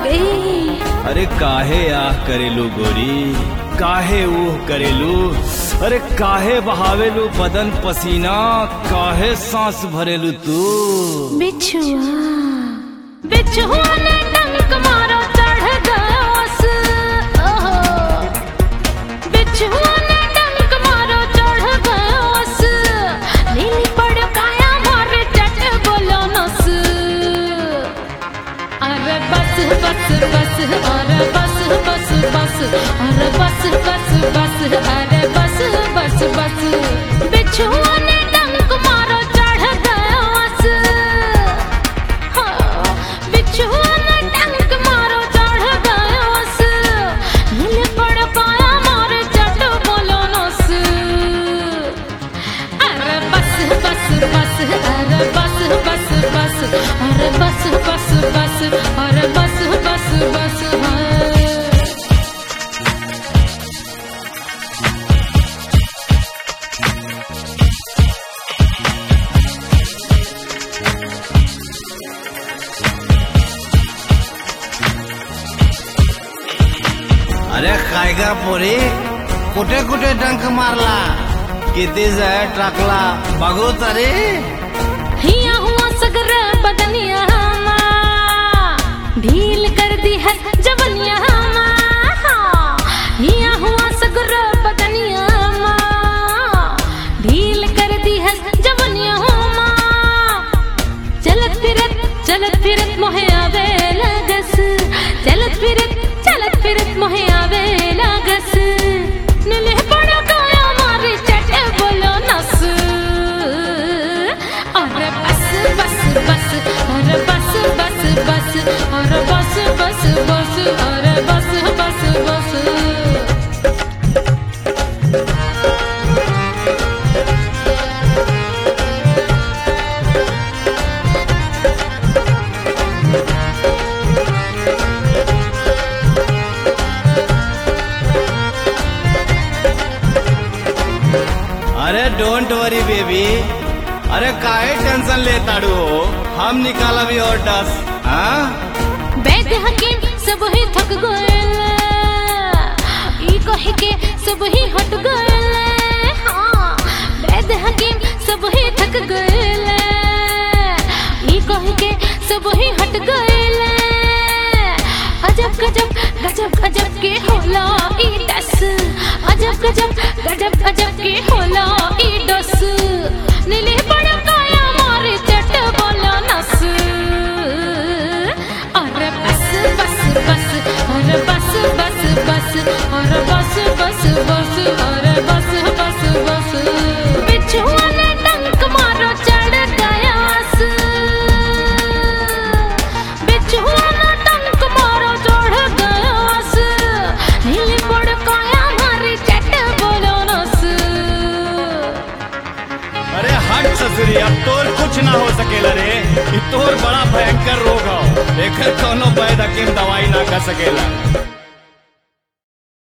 गई अरे काहे आह करेलू गोरी काहे ऊह करेलू अरे काहे बहावेलू बदन पसीना काहे सांस भरेलू तू बिछुआ बिछुआ ने डंक मारो चढ़ गयोस ओहो बिछुआ ने डंक मारो चढ़ गयोस नीली पड़ पाया मारे चट बोलो नस अरे बस बस बस अरे बस बस बस अरे बस बस बस अरे बस बस बस बिछुआ ने डंक मारो चढ़ गयोस हाँ, बिछुआ ने डंक मारो चढ़ गयोस नील पड़ पाया मारे चट बोलो नस अरे बस बस बस अरे बस बस बस अरे बस बस बस अरे बस बस बस हाँ। अरे खायगा पोरी कुठे कुठे डंक मारला किती जाय टाकला बघू तरी हिया हुआ सगर बदनिया मा ढील कर दी है जवनिया मा हिया हुआ सगर बदनिया मा ढील कर दी है जवनिया मा चलत फिरत चलत फिरत मोहे आवे लगस चलत फिरत चलत फिरत मोहे आवे लगस नीले पड़ा काया मारे चटे बोलो नस अरे बस बस बस अरे बस बस बस अरे बस बस बस अरे बस बस बस अरे डोंट वरी बेबी अरे काहे टेंशन लेताड़ू हो हम निकालब और डस हाँ वैद हकीम सब ही थक गए ई कह के सब ही हट गए हाँ वैद हकीम सब ही थक गए ई कह के सब ही हट गए अजब गजब गजब गजब के होला ई डस अजब गजब गजब गजब के होला ई डस नीले बड़ा काया मारे चट बोला नस अरे बस बस बस अरे बस बस बस अरे बस बस बस अरे बस बस बस बिछुआ ने डंक मारो चढ़ गयास बिछुआ ने डंक मारो चढ़ गयास नीली पड़ काया मारी चट बोलो नस अरे हट ससुरी अब तोर कुछ ना हो सकेला रे ई तोर बड़ा भयंकर रोग हो एकर कोनो वैद हकीम दवाई ना कर सकेला